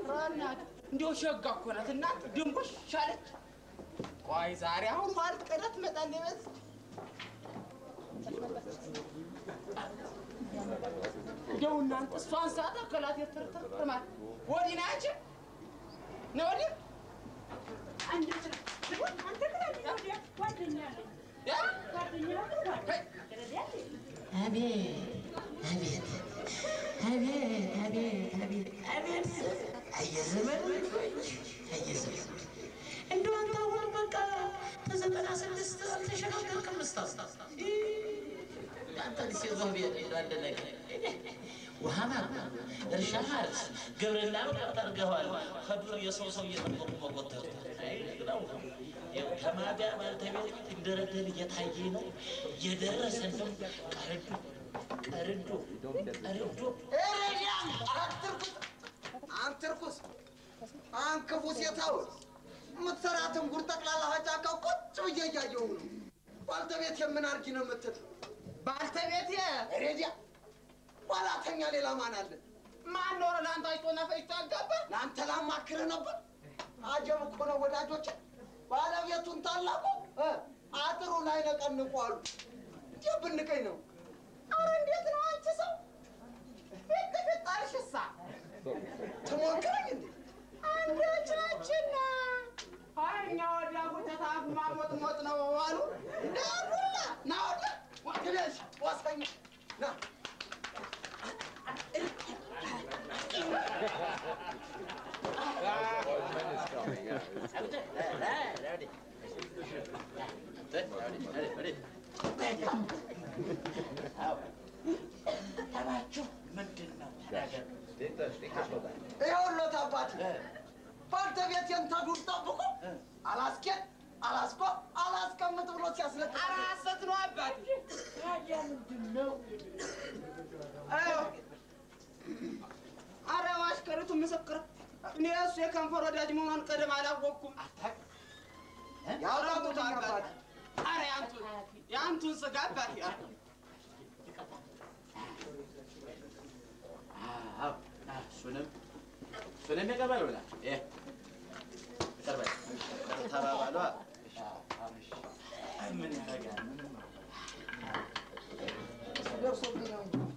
እናት እንዲያው ሸጋ እኮ ናት እናት ድንቦሽ ሻለች። ቆይ ዛሬ አሁን ማለት ቀዳ ትመጣለች በዝ እንደው እናንተ እሷን ሰዓት አከላት የትርትር ማለት ወዲህ ናቸው ነው ወዲህ አንድ አንተ ጓደኛ አቤት አቤት አቤት አቤት አቤት አቤት አየዘመን ልጆች አየዘመን እንደው አንተ አሁን በቃ ከዘጠና ስድስት አልተሸጋገርክም እስካሁን አንተ ሴዞ ቤት አንድ ነገር ውሃ ማቅረብ፣ እርሻ ማረስ፣ ግብርና ጠርገዋል። ከዱር የሰው ሰው እየጠበቁ መቆጠር ከማቢያ ባልተቤት እንደረደር እየታየ ነው እየደረሰ ነው። ቀርዱ ቀርዱ ቀርዱ ኤሬዲያ አትርኩስ፣ አንተ ርኩስ፣ አንክፉ ሴታውስ የምትሰራትን ጉር ጠቅላላ ጫካው ቁጭ ብዬ እያየሁ ነው። ባልተቤት የምን አርጊ ነው የምትል ባልተቤት ኤሬዲያ ባላተኛ ሌላ ማን አለ? ማን ኖረ ለአንተ አይቶና ፈጅቶ አጋባ ለአንተ ላማክርህ ነበር። አጀብ እኮ ነው ወዳጆች፣ ባለቤቱን ታላቁ እ አጥሩ ላይ ነቀንቁ አሉ። እንዲህ ብንቀኝ ነው። አረ እንዴት ነው አንቺ ሰው ፊት ፊት አልሽሳ ትሞክረኝ እንዴ? አንዳችናችና እኛ ወዲያ ጉተታ ማሞጥ ሞጥ ነው አሉ ዳሩላ ና ወዲያ ግደሽ ወሰኝ ና ጠባችሁ ምንድን ነው? ይኸውልዎት አባት ባልተቤቴን ተዱር ጠብቆ አላስኬድ አላስቆ አላስቀምጥ ብሎ ሲያስለቅ ኧረ ሐሰት ነው አባት ታዲያ ምንድን ነው? አረ ማሽከሪቱ ምስክር እኔ እሱ የከንፈር ወዳጅ መሆኗን ቀደም አላወቅኩም ያውጣጡት አባት አረ ያንቱን ያንቱን ስጋ አባት አዎ፣ እሱንም እሱንም የቀበል ብላ ይቀርበል ተባባሏ። ምን ያደርጋል? ምንም ደርሶብኝ ነው እንጂ